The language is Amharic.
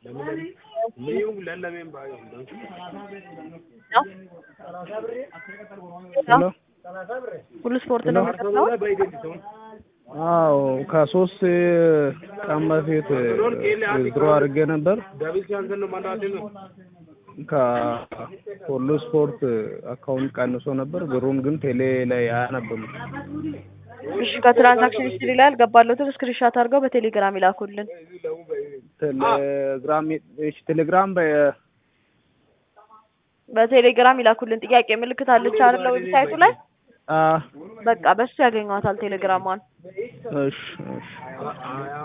ሄሎ ሁሉ ስፖርት ነው የምትለው? አዎ ከሶስት ቀን በፊት ዊዝድሮ አድርጌ ነበር ከሁሉ ስፖርት አካውንት ቀንሶ ነበር። ብሩን ግን ቴሌ ላይ አያነብም። እሺ ከትራንዛክሽን ሂስትሪ ላይ አልገባለሁትም። ስክሪንሻት አድርገው በቴሌግራም ይላኩልን። ቴሌግራም እሺ፣ ቴሌግራም በ በቴሌግራም ይላኩልን። ጥያቄ ምልክት አለች አይደለ? ዌብሳይቱ ላይ አ በቃ በሱ ያገኟታል ቴሌግራሟን። እሺ እሺ